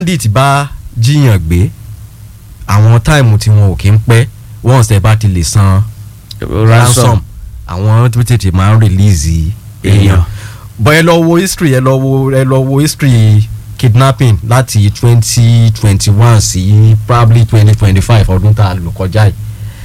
bandit bá jiyàn gbé àwọn táìmù tí wọn ò kí ń pẹ́ once ẹ bá ti lè san ransom àwọn tó tètè máa ń release èèyàn bọ́ ẹ lọ wo history ẹ lọ wo ẹ lọ wo history kidnapping láti twenty twenty one sí probably twenty twenty five ọdún tá a lò kọjá yìí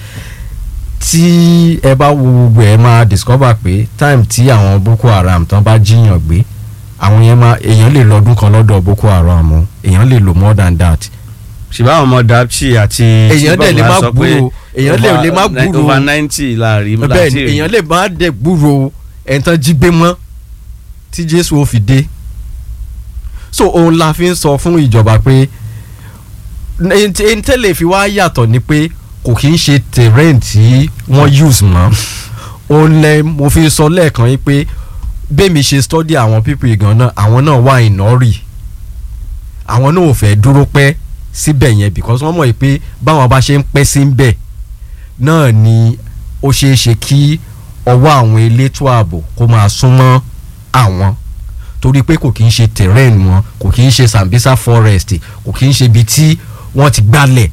tí ẹ bá wo gbogbo ẹ máa discover pé time tí àwọn boko haram tán bá jiyàn gbé àwọn yẹn máa èèyàn lè lọ́dún kan lọ́dọ̀ boko haram o èèyàn lè lò more than that ṣùgbọ́n àwọn ọmọ dapchi àti èèyàn dẹ̀ lè má sọ pé gbúrò èèyàn lè lè má over- gbúrò over ninety láàrin bẹ́ẹ̀ ni èèyàn lè má dẹ̀ gbúrò ẹ̀ńtán jí gbé mọ́ tí jésù ó fi dé so òun la fi ń sọ fún ìjọba pé ẹni tẹ́lẹ̀ fi wá yàtọ̀ ni pé kò kí ń ṣe terrain tí wọ́n use mọ́ òun lẹ mo fi sọ lẹ́ẹ̀kan yìí pé bẹ́ẹ̀ mi ṣe study àwọn people gan náà àwọn náà wà ìnọ́rì àwọn náà ò fẹ́ dúró pẹ́ síbẹ̀ yẹn because wọ́n mọ̀ pé báwọn bá ṣe ń pẹ́ sí ń bẹ̀ náà ni ó ṣeé ṣe kí ọwọ́ àwọn elétò ààbò kó máa súnmọ́ àwọn torí pé kò kí ń ṣe terrain wọn kò kí ń ṣe Sambisa forest kò kí ń ṣe ibi tí wọ́n ti gbálẹ̀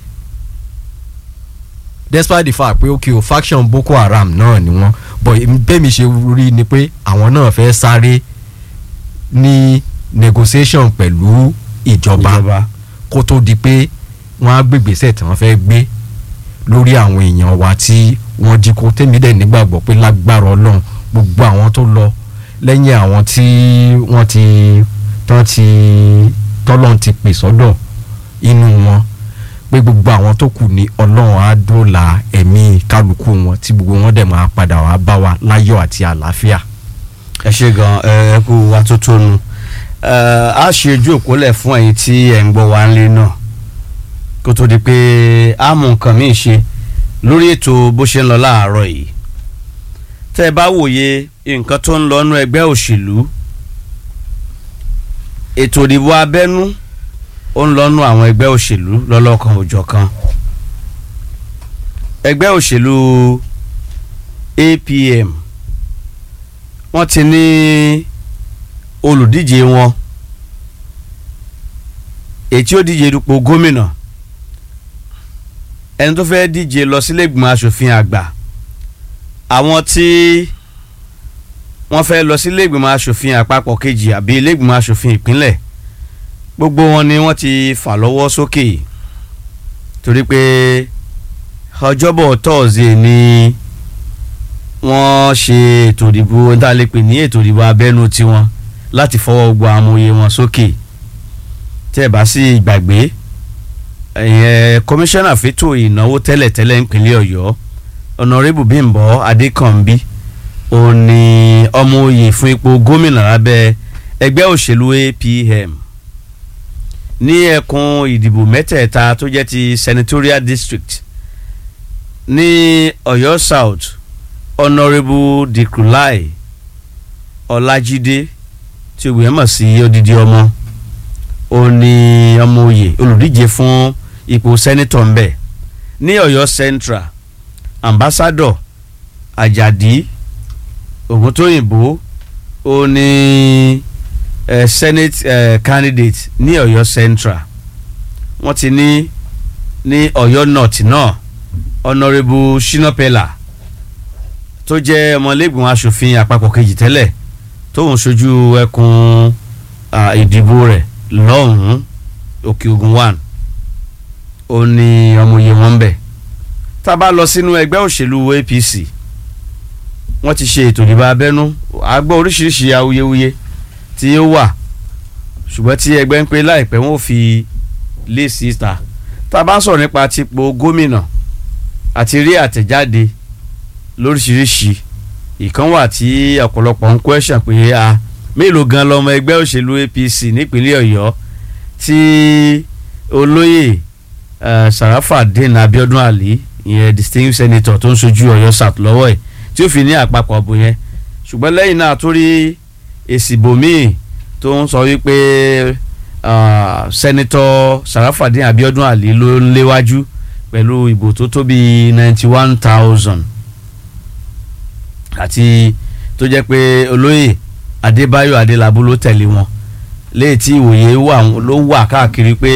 despite the fact pé okay o faction Boko Haram náà ni wọ́n but bẹ́ẹ̀ mi ṣe rí ni pé àwọn náà fẹ́ sáré ní negotiation pẹ̀lú ìjọba ìjọba kó tó di pé wọ́n á gbégbèsè tí wọ́n fẹ́ gbé lórí àwọn èèyàn wa tí wọ́n jí kó tèmi dẹ̀ nígbàgbọ́ pé lágbára ọlọ́run gbogbo àwọn tó lọ lẹ́yìn àwọn tí wọ́n ti tán ti tọ́lọ́run ti pè sọ́dọ̀ inú wọn pé gbogbo àwọn tó kù ní ọlọ́run á dóòlà ẹ̀mí kálukú wọn tí gbogbo wọn dẹ̀ máa padà wá bá wa láyọ̀ àti àlàáfíà. ẹ ṣe gan ẹ ẹ kú wa tó tónu ẹ á ṣe ojú òpólẹ̀ fún ẹ̀yin tí ẹ̀ ń gbọ́ wa ńlẹ̀ náà kó tó di pé a mú nǹkan míì ṣe lórí ètò bó ṣe ń lọ láàárọ̀ yìí tẹ́ ẹ bá wòye nǹkan tó ń lọ nú ẹgbẹ́ òṣèlú ètò ìdìbò abẹ́nú ó ń lọ́nu àwọn ẹgbẹ́ òṣèlú lọ́lọ́kan òjọ̀kan ẹgbẹ́ òṣèlú APM wọ́n ti ní olùdíje wọn ètí ó díje dupò gómìnà ẹni tó fẹ́ díje lọ sílé ìgbìmọ̀ asòfin àgbà àwọn tí wọ́n fẹ́ lọ sílé ìgbìmọ̀ asòfin àpapọ̀ kejì àbí ilé ìgbìmọ̀ asòfin ìpínlẹ̀ gbogbo wọn ni wọ́n ti fà lọ́wọ́ sókè torí pé ọjọ́bọ̀ tọ́ọ̀sì ni wọ́n ṣe ètò ìdìbò tá a lè pè ní ètò ìdìbò abẹ́nú tiwọn láti fọwọ́ gbọ́ amòye wọn sókè tẹ́ ẹ̀ bá sì gbàgbé ẹ̀yẹn kọmíṣánná fẹ́tò ìnáwó tẹ́lẹ̀tẹ́lẹ̀ ńpínlẹ̀ ọ̀yọ́ ọ̀nàrẹ́bù bímbọ́ adékànbí òun ni ọmọ oyè fún ipò gómìnà lábẹ́ ẹgbẹ́ òṣèlú APM ní ẹkùn ìdìbò mẹ́tẹ̀ẹ̀ta tó jẹ́ ti senatorial district ní ọ̀yọ́ south honourable dikulai ọlájídé tí o gbìyànjú sí odidi ọmọ ó ní ọmọ oyè olùdíje fún ipò sẹ́nitọ̀ ńbẹ̀ ní ọ̀yọ́ central ambassador ajadi ògùntóyìnbó ó ní uh, senate uh, candidate ní ọ̀yọ́ central wọ́n ti ní ní ọ̀yọ́ north náà honourable shinopela tó jẹ́ ọmọlẹ́gbọ̀n asòfin àpapọ̀ kejì tẹ́lẹ̀ tóun ṣojú ẹkùn ìdìbò rẹ̀ lọ́hùn-ún òkè ogun one ó ní ọmọye wọn bẹ̀ tá a bá lọ sínú ẹgbẹ́ òṣèlú APC wọ́n ti ṣe ètò ìdìbò abẹ́nú a gbọ́ oríṣiríṣi awuyewuye tí ó wà ṣùgbọ́n tí ẹgbẹ́ ń pé láìpẹ́ wọn ò fi lé síta tá a bá ń sọ̀rọ̀ nípa tipò gómìnà àti rí àtẹ̀jáde lóríṣiríṣi ìkan wà tí ọ̀pọ̀lọpọ̀ ń question pé a mélòó gan lọmọ ẹgbẹ́ òṣèlú APC nípínlẹ̀ Ọ̀yọ́ tí olóyè Sarafadeen Abiodun Ali ìyẹn distinguished senator tó ń ṣojú Ọ̀yọ́ South lọ́wọ́ ẹ̀ tí ó fi ní àpapọ̀ ọ̀bùn yẹn ṣùgbọ́n lẹ́yìn náà tó rí èsì bòmíì tó ń sọ wípé sẹ́nitọ́ Sarafadeen Abiodun Ali ló ń léwájú pẹ̀lú ìbò tó tó bíi ninety one thousand àti tó jẹ́ pé olóyè Adébáyọ̀ Adélabú ló tẹ̀lé wọn léyìí tí ìwòye wà ló wà káàkiri pé